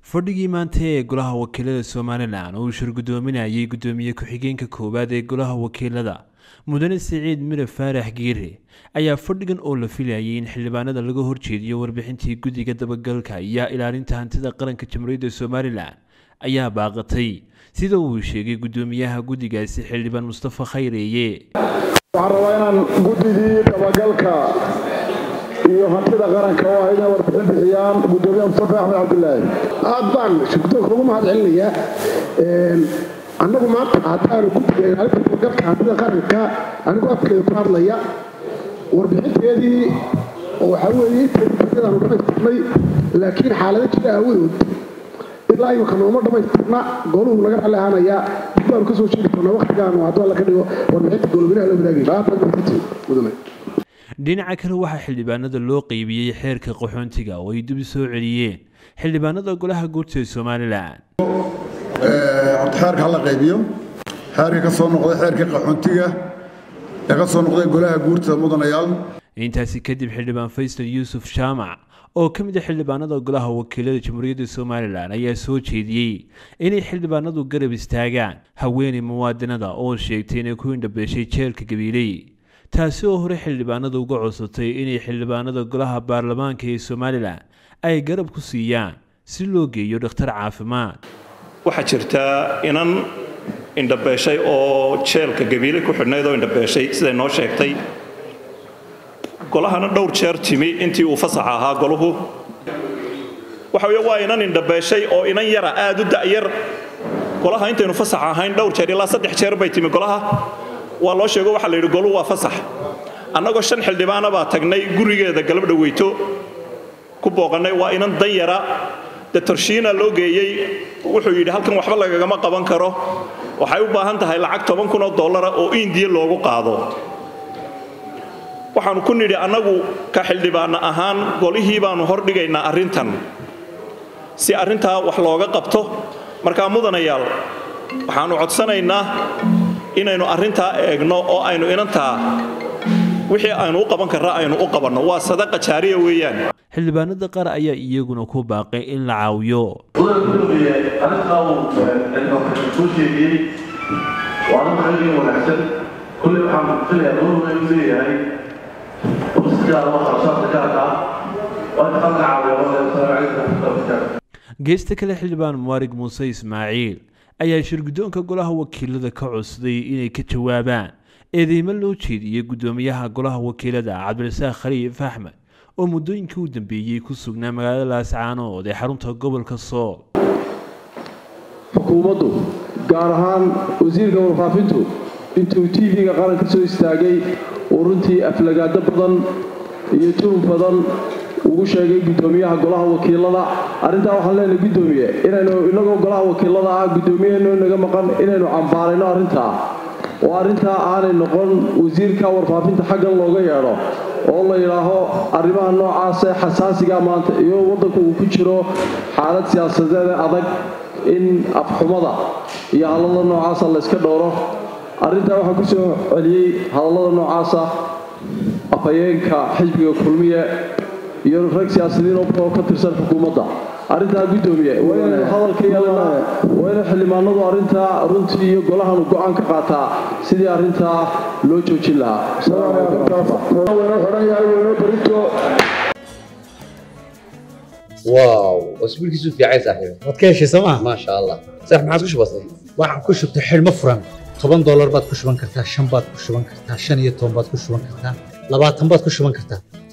fadhigii maanta ee golaha wakiilada somalilan oo uu shirgudoominayay gudoomiye ku-xigeenka koowaad ee golaha wakiilada mudane siciid mire faarax giire ayaa fadhigan oo la filayay in xildhibaanada laga horjeediyo warbixintii guddiga dabagalka iyo ilaalinta hantida qaranka jamhuuriyadda somalilan ayaa baaqatay sida uu sheegay gudoomiyaha guddigaasi xildhibaan mustafa khayreeye waxaan rabaa inaan guddigii dabagalka iyo hantida qaranka oo ah inay warbixin bixiyaan gudoomiyaha mustafa axmed cabdilaahi aad baan shirgudoonka ugu mahad celinayaa annagu maanta haddaanu guddiga ilaalinta dabagalka hantida qaranka anigoo afkeeda ku hadlaya warbixinteedii oo waxaa weeye inteedadaanu dhammaystirnay laakiin xaalado jira aawadood ilaa imika nooma dhammaystirna goluhu laga ralli ahaanayaa dib baanu ka soo sheegi doonaa wakhtigaanu hadduu alla ka dhigo warbixinta golobinaha la wadaagayso aad baad mahadsantihiin mudane dhinaca kale waxaa xildhibaanada loo qeybiyey xeerka qaxoontiga oo ay dib soo celiyeen xildhibaanada golaha guurta ee somalilan horta xeerka hala qaybiyo xeerka ka soo noqday xeerkii qaxoontiga ee ka soo noqday golaha guurta mudanayaal intaasi kadib xildhibaan faysal yuusuf jaamac oo ka mid a xildhibaanada golaha wakiilada jamhuuriyadda somalilan ayaa soo jeediyey inay xildhibaanadu garab istaagaan haweeney muwaadinada oo sheegtay inay ku indhabeeshay jeelka gabiiley taasi oo hore xildhibaanada uga codsatay inay xildhibaanada golaha baarlamaanka ee somalilan ay garab ku siiyaan si loo geeyo dhakhtar caafimaad waxaa jirta inan indhabeeshay oo jeelka gabiile ku xidhnayd oo indhabeeshay siday noo sheegtay golahana dhowr jeer timi intii uu fasaxa ahaa goluhu waxa wey waa inan indhabeeshay oo inan yara aad u da'yar golaha intaynu fasax ahayn dhowr jeer ilaa saddex jeer bay timi golaha waa loo sheego waxaa la yidhi goluhu waa fasax annagoo shan xildhibaana baa tagnay gurigeeda galab dhaweyto ku booqannay waa inan dan yara detorshiina loo geeyey wuxuu yidhi halkan waxba lagagama qaban karo waxay u baahan tahay lacag toban kun oo dollara oo indiya loogu qaado waxaannu ku nidhi annagu ka xildhibaana ahaan golihii baannu hordhigaynaa arrintan si arrintaa wax looga qabto markaa mudanayaal waxaannu codsanaynaa inaynu arrintaa eegno oo aynu inantaa wixii aynu u qaban karra aynu u qabanno waa sadaqa jaariya weeyaan xildhibaanada qaar ayaa iyaguna ku baaqay in la caawiyo arrintaa uu soo sheegiyey waa arrin xilligan wanaagsan kulley waxaan filayaa dowladuna inuu leeyahay geesta kale xildhibaan muwaarig muuse ismaaciil ayaa shirguddoonka golaha wakiilada ka codsaday inay ka jawaabaan eedeymo loo jeediyey guddoomiyaha golaha wakiilada cabdirasaaq khaliif axmed oo muddooyinkii u dambeeyey ku sugnaa magaalada laascaanood ee xarunta gobolka sool xukuumaddu gaar ahaan wasiirka warfaafintu intuu tv-ga qaranka soo istaagay uu runtii aflagaado badan iyo tuhum badan ugu sheegay guddoomiyaha golaha wakiilada arrintaa waxaan leenahay guddoomiye inaynu inagoo golaha wakiilada ah guddoomiyaheenu inaga maqan inaynu cambaarayno arrintaa oo arrintaa aanay noqon wasiirka warfaafinta xaggan looga yeedho oo la yidhaaho arrimaha noocaasee xasaasiga maanta iyo waddanku uu ku jiro xaalad siyaasadeed adag in afxumada iyo hadallada noocaasa layska dhowro arrintaa waxaa ku soo celiyey hadallada noocaasa afhayeenka xisbiga kulmiye iyo rag siyaasadiin oo ka tirsan xukuumadda arrintaa guddoomiye waa inaynu hadalka yeelanaa waa inay xildhibaanadu arrintaa runtii iyo golahanu go'aan ka qaataa sidii arrintaa loo joojin واو اسبوع كيسو في عايز صاحبي waad ka heshay sooma ما شاء الله صح ما عادش بسيط waxaan ku shubtay xidhmo furan toban doolar baad ku shuban kartaa shan baad ku shuban kartaa shan iyo toban baad ku shuban kartaa labaatan baad ku shuban kartaa